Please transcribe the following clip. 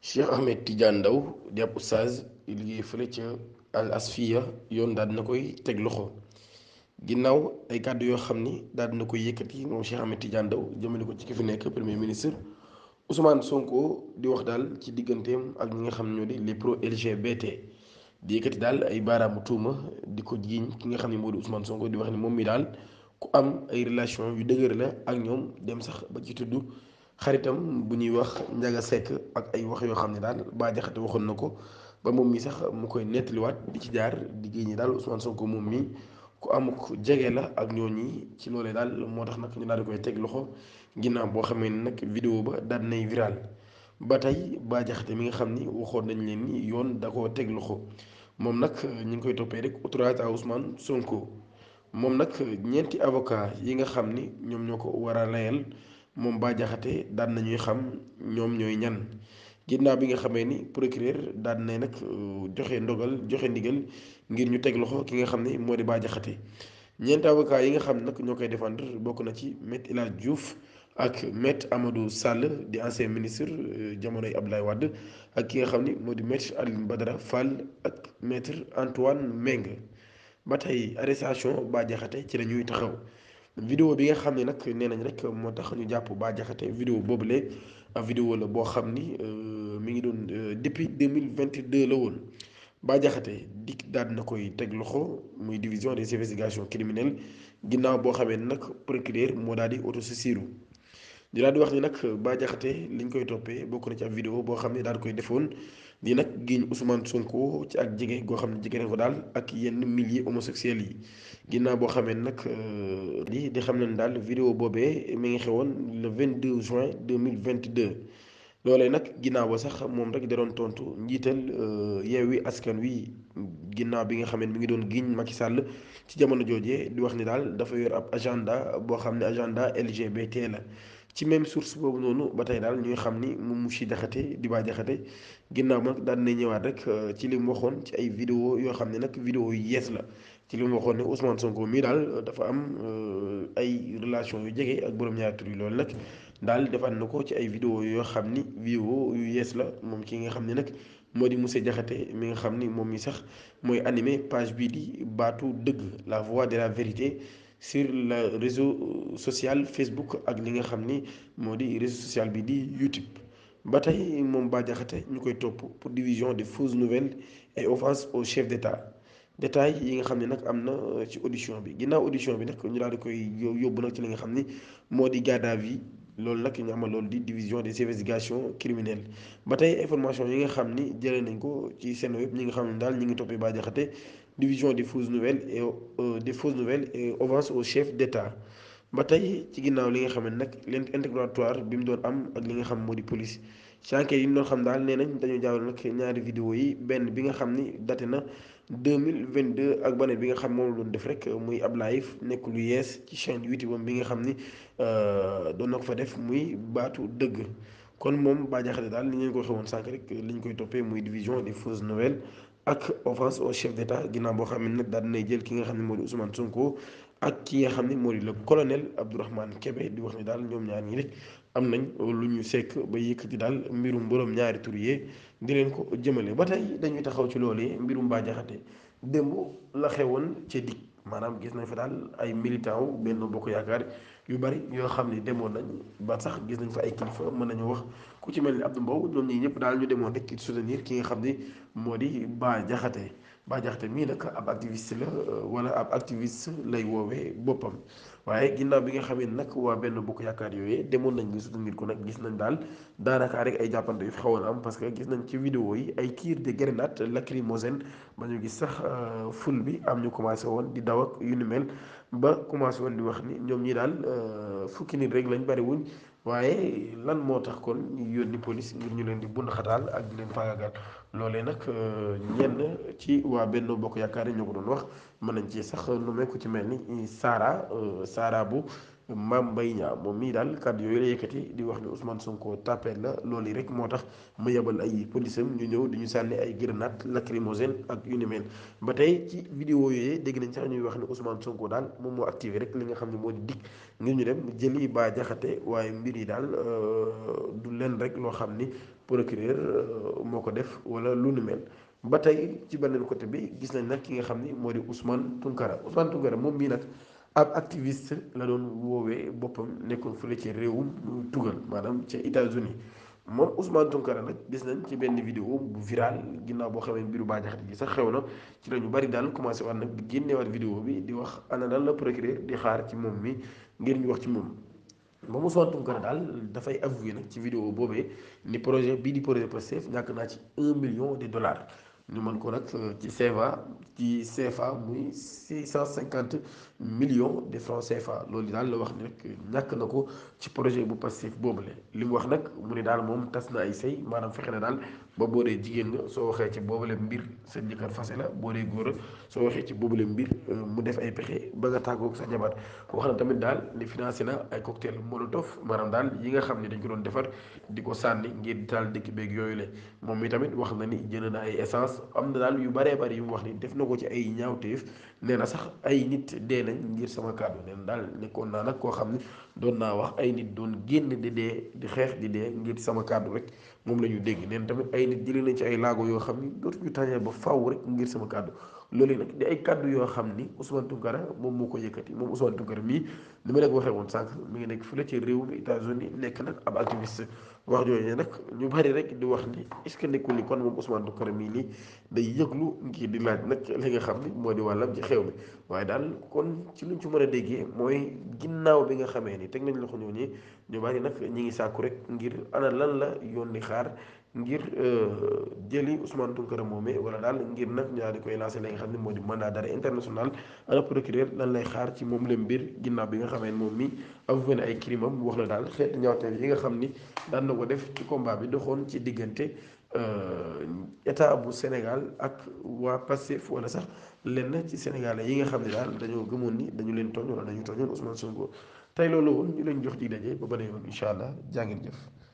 Cheikh Ahmed Tidiane Ndao di ab oustaz liggéey fële ca Al Asfiya yoon daal dina koy teg loxo ginnaaw ay kàddu yoo xam ni daal dina koy yëkkati moom Cheikh Ahmed Tidiane Ndao jëmale ko ci ki fi nekk premier ministre Ousmane Sonko di wax daal ci digganteem ak ñi nga xam ne ñoo di les pro LGBT di yëkkati daal ay baaraamu tuuma di ko jiiñ ki nga xam ne moo di Ousmane Sonko di wax ni moom mi daal ku am ay relation yu dëgër la ak ñoom dem sax ba ci tudd xaritam bu ñuy wax Njaga Sekk ak ay wax yoo xam ne daal Bah Diakhaté waxoon na ko ba moom mi sax mu koy nettaliwaat di ci jaar di génne daal Ousmane Sonko moom mi ku amuk jege la ak ñooñi ci loolee daal moo tax nag ñu daal di koy teg loxo ginnaaw boo xamee ni nag vidéo ba daal nay viral ba tey Bah Diakhaté mi nga xam ni waxoon nañ leen ni yoon da koo teg loxo moom nag ñu ngi koy toppee rek outrage à Ousmane Sonko moom nag ñeenti avocat yi nga xam ni ñoom ñoo ko war a layal moom Bah Diakhaté daan nañuy xam ñoom ñooy ñan ginnaaw bi nga xamee ni procureur daan na nag joxe ndogal joxe ndigal ngir ñu teg loxo ki nga xam ne moo di Bah Diakhaté ñeenti avocat yi nga xam nag ñoo koy défendre bokk na ci maître El Hadj Diouf ak maître Amadou Sall di ancien ministre jamonoy Abdoulaye Wade ak ki nga xam ni moo di maître Alioune Badara Fall ak maître Antoine Meng ba tey arrestation Bah Diakhaté ci la ñuy taxaw. vidéo bi nga xam ne nag nee nañ rek moo tax ñu jàpp Bah Diakhaté vidéo boobule ab vidéo la boo xam ni mi ngi doon depuis deux mille vingt deux la woon Bah Diakhaté dikk daal na koy teg loxo muy division des investigations criminelles ginnaaw boo xamee ne nag procureur moo daal di autosaisiru di daal di wax ni nag Bah Diakhaté liñ koy toppee bokk na ci ab vidéo boo xam ne daal koy defoon di nag giiñ Ousmane Sonko ci ak jege goo xam ne jege na ko daal ak yenn milliers homosexuels yi ginnaaw boo xamee nag di di xam ne daal vidéo boobee mi ngi xewoon le 22 juin 2022 loolee nag ginnaaw ba sax moom rek da doon tontu njiital Yewwi Askan Wi ginnaaw bi nga xam ne mi ngi doon giiñ Macky Sall ci jamono joojee di wax ni daal dafa yor ab agenda boo xam ne agenda LGBT la ci même source boobu noonu ba tey daal ñuy xam ni moom Moussi Diakhaté di Bah Diakhaté ginnaaw nag daan na ñëwaat rek ci li mu waxoon ci ay vidéo yoo xam ne nag vidéo yu yees la ci li mu waxoon ne Ousmane Sonko mii daal dafa am ay relation yu jege ak borom ñaari tur yi loolu nag daal defaat na ko ci ay vidéo yoo xam ni vidéo yu yees la moom ki nga xam ne nag moo di Moussi Diakhaté mi nga xam ni moom mi sax mooy animé page bii di baatu dëgg la voix de la vérité sur le réseau social Facebook ak li nga xam ni moo di réseau social bi di YouTube ba tey moom Bah Diakhaté ñu koy topp pour division des fausses nouvelles et offense au chef d'État détail yi nga xam ne nag am na ci audition bi ginnaaw audition bi nag ñu daal di koy yóbbu nag ci li nga xam ni moo di garde à vue loolu nag ñu amal loolu di division des investigations criminelles ba tey information yi nga xam ni jëlee nañ ko ci seen web ñi nga xam ne daal ñi ngi toppee Bah Diakhaté division des fausses nouvelles et des fausses nouvelles et offense au chef d'État ba tey ci ginnaaw li nga xam ne nag leen interrogatoire bi mu doon am ak li nga xam moo di police ci enquête yi ñu doon xam daal nee nañ dañoo jaawal nag ñaari vidéo yi benn bi nga xam ni daté na 2022 ak beneen bi nga xam moom la doon def rek muy ab live nekk lu yees ci chaîne YouTube bi nga xam ni doon na ko fa def muy baatu dëgg kon moom Bah Diakhaté daal li ngeen ko xewoon sànq rek li ñu koy toppee muy division des fausses nouvelles ak offense au chef d'État ginnaaw boo xam ne nag daal dinay jël ki nga xam ne moo di Ousmane Sonko ak ki nga xam ne moo di le colonel Abdourahmane Kébé di wax ni daal ñoom ñaar ñi rek am nañ lu ñu sekk ba yëkkati daal mbirum borom ñaari tur yee di leen ko jëmale ba tey dañuy taxaw ci loolee mbirum Bah Diakhaté démb la xewoon ca dig maanaam gis nañ fa daal ay militant wu benn bokk yaakaar yu bari yoo xam ne demoon nañ ba sax gis nañ fa ay kilifa mën nañu wax ku ci mel ni Abdou Mbow ñoom ñii ñëpp daal ñu demoon rek soutenir ki nga xam ne moo di Bah Diakhaté Bah Diakhaté mii nag ab activiste la wala ab activiste lay woowee boppam waaye ginnaaw bi nga xamee nag waa benn bokk yaakaar yooyee demoon nañ ngi soutenir ko nag gis nañ daal daanaka rek ay jàppante yu fi xawoon am parce que gis nañ ci vidéo yi ay tir de grenade lacrymogène ba ñu gis sax ful bi am ñu commencé woon di daw ak yu ni mel ba commencé woon di wax ni ñoom ñi daal fukki nit rek lañ bari wuñ waaye lan moo tax kon ñu yónni police ngir ñu leen di bund xataal ak di leen faagaagal loolee nag ñenn ci waa benn bokk yaakaar yi ñoo ko doon wax mën nañ ci sax nu mekk ci mel ni Sara Sara bu Mame Mbaye Niang moom mii daal kàddu yooyu la yëkkati di wax ni Ousmane Sonko tapet la loolu yi rek moo tax mu yebal ay police am ñu ñëw di ñu sànni ay grenade lacrymogène ak yu ni mel ba tey ci vidéo yooyu dégg nañ sax ñuy wax ni Ousmane Sonko daal moom moo activé rek li nga xam ne moo di dikk ngir ñu dem jëli Bah Diakhaté waaye mbir yi daal du leen rek loo xam ni procureur moo ko def wala lu nu mel ba tey ci beneen côté bi gis nañ nag ki nga xam ni moo di Ousmane Tounkara Ousmane Tounkara moom mii nag ab activiste la doon woowee boppam nekkoon fële ci réewum tugal maanaam ca États-Unis moom Ousmane Tounkara nag gis nañ ci benn vidéo bu viral ginnaaw boo xamee mbiru Bah Diakhaté gi sax xew na ci la ñu bari daal commencé waat nag di génneewaat vidéo bi di wax ana lan la procureur di xaar ci moom mi ngir ñu wax ci moom moom Ousmane Tounkara daal dafay avoué nag ci vidéo boobee ni projet bii di projet Pastef ñàkk naa ci un million de dollars ñu mën ko nag ci CFA ci CFA muy six cent cinquante millions de francs CFA loolu daal la wax ni rek ñàkk na ko ci projet bu Pastef boobule li mu wax nag mu ne daal moom tas na ay sëy maanaam fexe na daal ba boo dee jigéen nga soo waxee ci boobule mbir sa jëkkër fase la boo dee góor soo waxee ci boobule mbir mu def ay pexe ba nga tàggoog sa jabar wax na tamit daal ni financé na ay cocktail molotov maanaam daal yi nga xam ne dañ ko doon defar di ko sànni ngir di taal dëkk beeg yooyu la moom mi tamit wax na ni jënd na ay essence am na daal yu baree bari yu mu wax ni def na ko ci ay ñaawteef nee na sax ay nit dee nañ ngir sama kàddu nee na daal nekkoon naa nag koo xam ne doon naa wax ay nit doon génn di dee di xeex di dee ngir sama kàddu rek moom la ñu dégg nee na tamit ay nit jëlee nañ ci ay laago yoo xam ni dootuñu tàññee ba faw rek ngir sama kàddu loolu nag di ay kàddu yoo xam ni Ousmane Tounkara moom moo ko yëkkati moom Ousmane Tounkara mii ni ma leen ko waxee woon sànq mi ngi nekk fële ci réew mi États-Unis nekk nag ab activiste wax jooju nag ñu bari rek di wax ni est-ce que nekkul ni kon moom Ousmane Tounkara mii nii day yëglu ngir di laaj nag li nga xam ni moo di wàllam ci xew mi waaye daal kon ci luñ ci mën a déggee mooy ginnaaw bi nga xamee ni teg nañ loxo ñooñu ñu bari nag ñi ngi sàkku rek ngir ana lan la yoon di xaar ngir jëli Ousmane Tounkara moomee wala daal ngir nag ñaar di koy lancé li nga xam ne moo di mandat d'arrêt international ana procureur lan lay xaar ci moom la mbir ginnaaw bi nga xamee moom mi avoué na ay crime am wax na daal xeetu ñaawteel yi nga xam ni daan na ko def ci combat bi doxoon ci diggante état bu Sénégal ak waa Pastef wala sax lenn ci Sénégalais yi nga xam ne daal dañoo gëmoon ni dañu leen tooñ wala dañu tooñoon Ousmane Sonko tey loolu woon ñu leen jox dig daje ba beneen yoon incha allah jaa ngeen jëf.